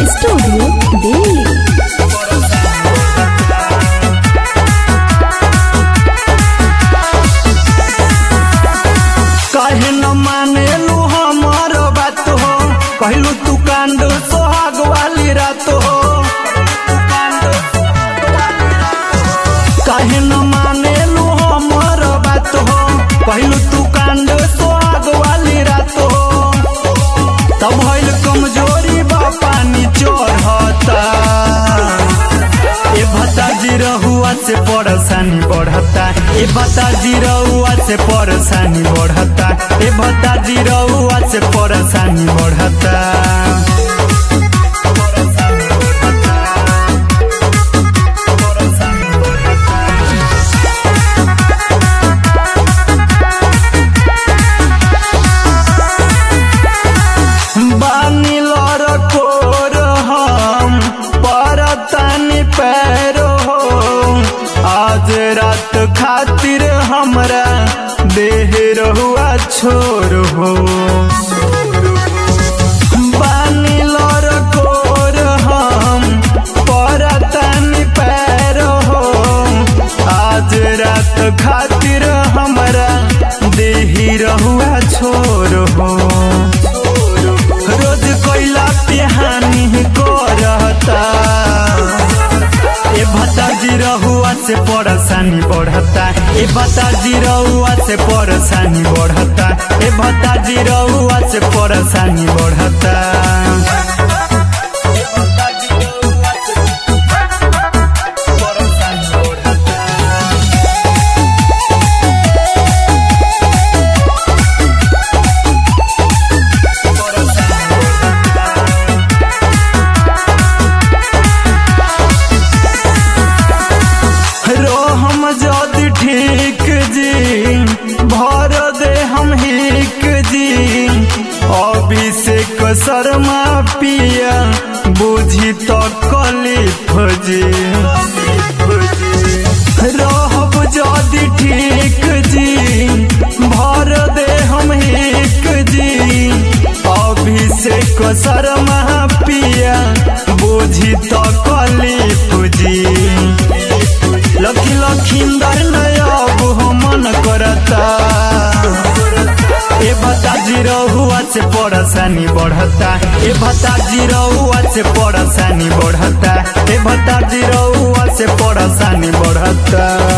studio Delhi काहे न मानेलू हमर बात हो कहलू तू कांद सोहाग वाली रात हो काहे न मानेलू हमर बात हो कहलू तू कांद सोहाग वाली रात हो तब भइल कमजोरी बा पानी चढ़ता ए भताजी रहुआ से परेशानी बढ़ता ए भताजी रहुआ से परेशानी बढ़ता ए भताजी रहुआ से परेशानी बढ़ता बानी लर कोर हम परतनी पैरो हो आज रात खातिर हमरा देह रहुआ छोर हो बानी लर कोर हम परतनी पैरो हो आज रात खातिर हमरा देह रहुआ छोर हो रोज कोइला पे हानि करता ए भताजी रहुआ से परेशानी बढ़ता ए भताजी रहुआ से परेशानी बढ़ता ए भताजी रहुआ से परेशानी बढ़ता रोहम जदि ठीक जी भर दे हम हिक जी अभिषेक शर्मा पिया बुझी तो कलिफ जी रहब जदि ठीक जी भर दे हम हिक जी अभिषेक शर्मा पिया बुझी तो कलिफ जी लखी लखींदर नयाब मन करता ए भताजी रहुआ से परेशानी बढ़ता ए भताजी रहुआ से परेशानी बढ़ता ए भताजी रहुआ से परेशानी बढ़ता